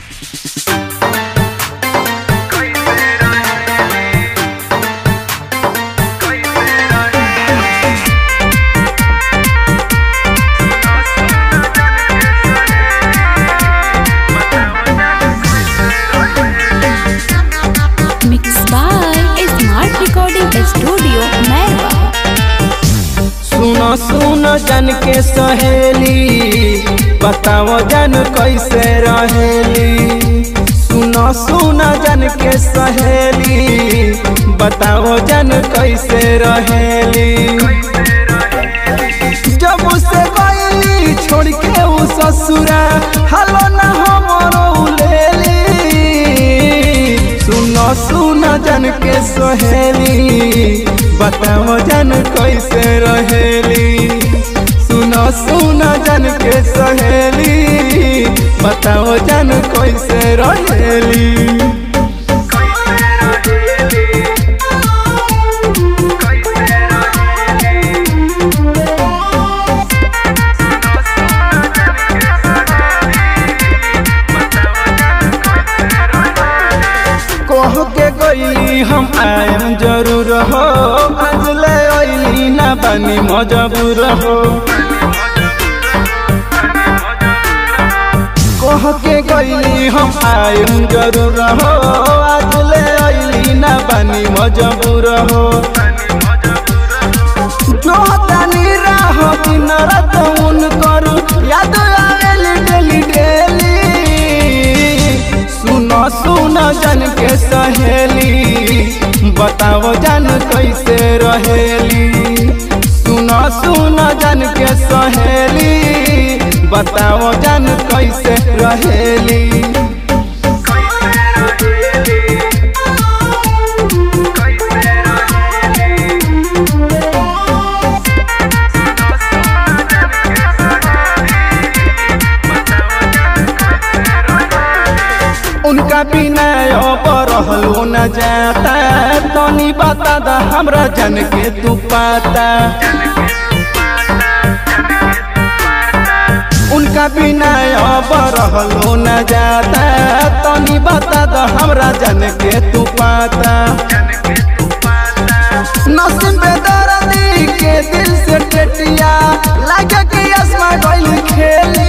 Mixed by Smart Recording Studio, Merwa. सुनो सुनो जन के सहेली बताओ जन कैसे रहेली सुनो सुनो जन के सहेली बताओ जन कैसे रहेली जब उसे गईली छोड़ के उ ससुरा हलो ना हमरो लेली सुनो सुनो जन के सहेली बताओ जन कैसे रहेली सुनो सुनो जन के सहेली बताओ जन कैसे रहेली कह के गईली हम आयम जरूर हो आज ले अइली ना बनी मजबूर हो कह के गईली हम आयम जरूर हो आज ले अइली ना बनी मजबूर हो जो तनी राह दिन रात उन करू याद आवेली डेली डेली सुनो सुनो जन के सहेली बताओ जन कैसे रहेली सुनो सुनो जन के सहेली बताओ जन कैसे रहेली उनका बिना अब रहलो न जाता तनी बता दा हमरा जन के तू पाता उनका बिना अब रहलो न जाता तनी बता दा हमरा जन के तू पाता नसीब बेदर्दी के दिल से टेटिया लगे कि आसमा गइल खेली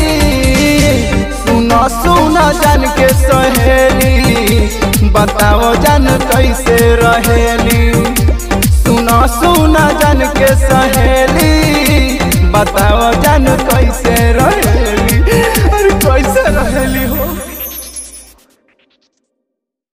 सुनो सुनो जन के सहेली बताओ जन कैसे रहेली सुनो सुनो जन के सहेली बताओ जन कैसे